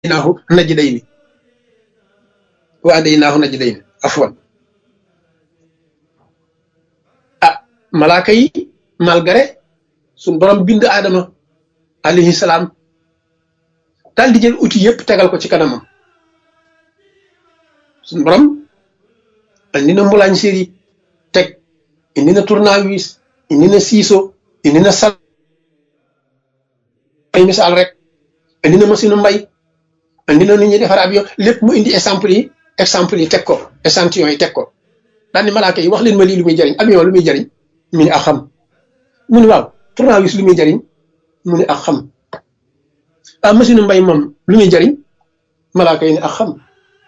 hadaynaahu najdayni wa hadaynaahu najdayni afwan ah malaaka yi malgré suñ borom bind aadama alayhi salaam daal di jël outil yëpp tegal ko ci kanamam suñ borom indi na mbulaañ séri teg indi na tournevis indi na siiso indi na sal ay misaal rek indi na machine mbay indi na nu ñuy defar avion lépp mu indi exemple yi exemple yi teg ko échantillon yi teg ko daal ni malaaka yi wax leen ma lii lu muy jariñ avion lu muy jariñ mu ni ak xam mu ni waaw tournevis lu muy jariñ mu ni ak xam ah machine mbay moom lu muy jariñ malaaka yi ni ak xam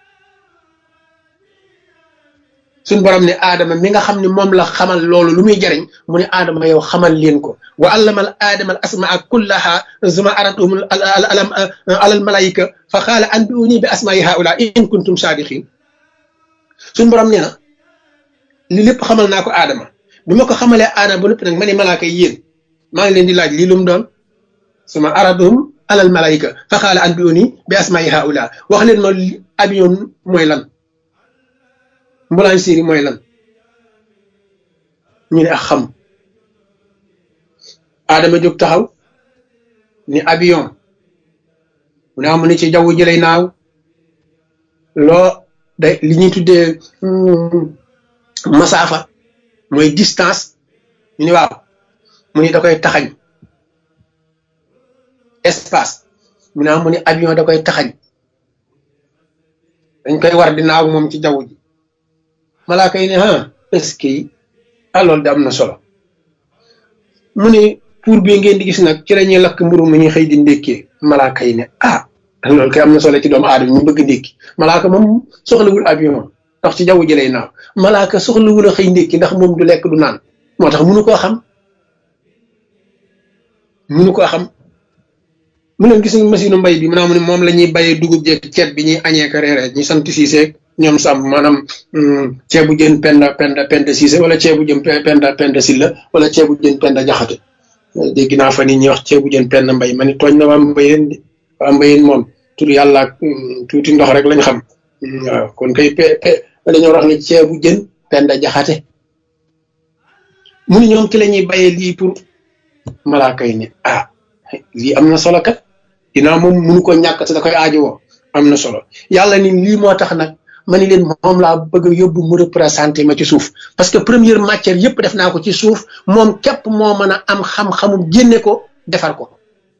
suñ borom ne aadama mi nga xam ne moom la xamal loolu lu muy jariñ mu ne aadama yow xamal leen ko wa allamal aadama al asmaa kullaha zuma aratum alam alal malaika fa xaala anbiuni bi asmaai haula in kuntum saadiqin suñ borom nee na li lépp xamal naa ko aadama bi ma ko xamalee aadama ba lépp nag ma ne malaaka yi yéen maa ngi leen di laaj lii lu mu doon suma aratum alal malaika fa xaala anbiuni bi asmaai haula wax leen ma avion mooy lan mbulaan séeri mooy lan ñu ne ak xam aadama jóg taxaw ni avion mu ne amu ne ci jaww ji lay naaw loo day li ñuy tuddee masaafa mooy distance ñu ne waaw mu ne da koy taxañ espace mu ne amu ne avion da koy taxañ dañ koy war di naaw moom ci jaww ji malaaka yi ne ah est-ce que ah loolu de am na solo mu ne pour bi ngeen di gis nag ci la ñuy lakk mburu mu ñuy xëy di ndékkee malaaka yi ne ah loolu kay am na solo ci doomu aadama ñu bëgg ndékki malaaka moom soxlawul avion ndax ci jaww ji lay naaw malaaka soxlawul a xëy ndékki ndax moom du lekk du naan moo tax munu koo xam munu koo xam mu ne gis nga machine mbay bi maanaam moom la ñuy bayee dugub jeeg ceeb bi ñuy añee ka reeree ñu sant siiseeg ñoom sàmm maanaam ceebu jën penda penda penda siise wala ceebu jën penda penda silla wala ceebu jën penda jaxate dégg naa fa nit ñi wax ceebu jën penda mbay ma ni tooñ na waa mbayeen di waa mbayeen moom tur yàlla ak tuuti ndox rek lañ xam waaw kon kay pe pe dañoo wax ni ceebu jën penda jaxate mu ni ñoom ci la ñuy bayee lii pour malaaka yi ne ah lii am na solo kat dinaa moom munu ko ñàkk te da koy aajowoo am na solo yàlla ni lii moo tax nag ma ni leen moom laa bëgg a yóbbu mu représenté ma ci suuf parce que première matière yëpp def naa ko ci suuf moom képp moo mën a am xam-xamum génne ko defar ko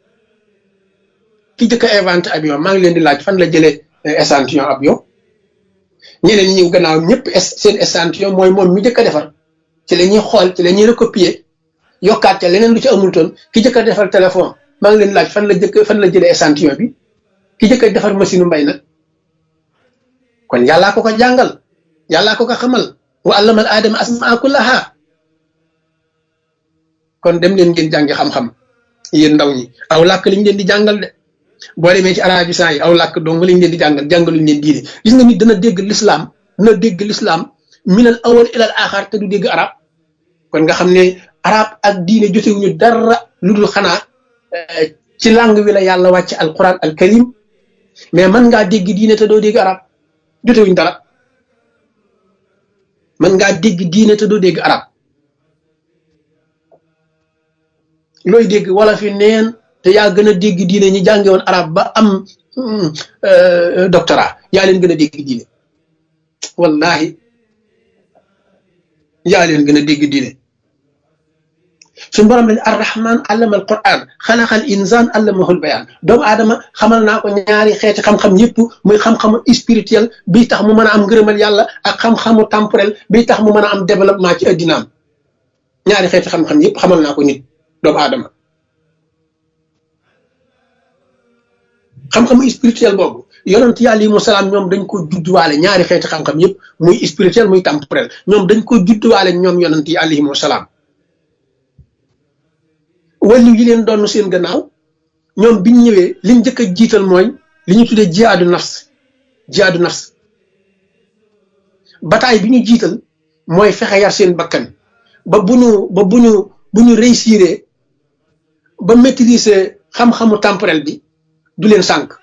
ki jëkk a inventé avion maa ngi leen di laaj fan la jëlee échantillon avion ñeneen ñi gannaaw ñëpp seen échantillon mooy moom mi jëkk a defar ci la ñuy xool ci la ñuy recopier yokkaat ca leneen lu ci amul toon ki jëkk a defar téléphone maa ngi leen di laaj fan la jëkk fan la jëlee échantillon bi ki jëkk a defar machine mbay nag kon yàllaa ko ko jàngal yàllaa ko ko xamal wa allamal aadama asmaa kullaha kon dem leen ngeen jàngi xam-xam yéen ndaw ñi aw làkk liñ leen di jàngal de boo demee ci arabisant yi aw làkk dong liñ leen di jàngal jàngaluñ leen diine gis nga nit dana dégg lislaam dana dégg lislaam minal awal ilal axar te du dégg arab kon nga xam ne arab ak diine jotewuñu dara lu dul xanaa ci langue wi la yàlla wàcc alquran al karim mais mën ngaa dégg diine te doo dégg arab jotewuñ dara mën ngaa dégg diine te doo dégg arab looy dégg wala fi neen te yaa gën a dégg diine ñi jànge woon arab ba am doctorat yaa leen gën a dégg diine wallahi yaa leen gën a dégg diine suñu borom lañ arrahman allama al quran xalaqal insan allamahul bayaan doomu aadama xamal naa ko ñaari xeeti xam-xam yëpp muy xam-xamu spirituel bi tax mu mën a am ngërëmal yàlla ak xam-xamu temporel bi tax mu mën a am développement ci addinaam ñaari xeeti xam-xam yëpp xamal naa ko nit doomu aadama xam-xamu spirituel boobu yonent yàlla yi mu salaam ñoom dañ ko judduwaale ñaari xeeti xam-xam yëpp muy spirituel muy temporel ñoom dañ ko judduwaale ñoom yonent yi alayhimu salaam wàllu yi leen doon seen gannaaw ñoom biñ ñëwee liñ njëkk a jiital mooy li ñu tuddee jihaadu nafs jihaadu nafs bataay bi ñu jiital mooy fexe yar seen bakkan ba bu ñu ba bu ñu bu ñu réussir ba maîtriser xam-xamu temporel bi du leen sànq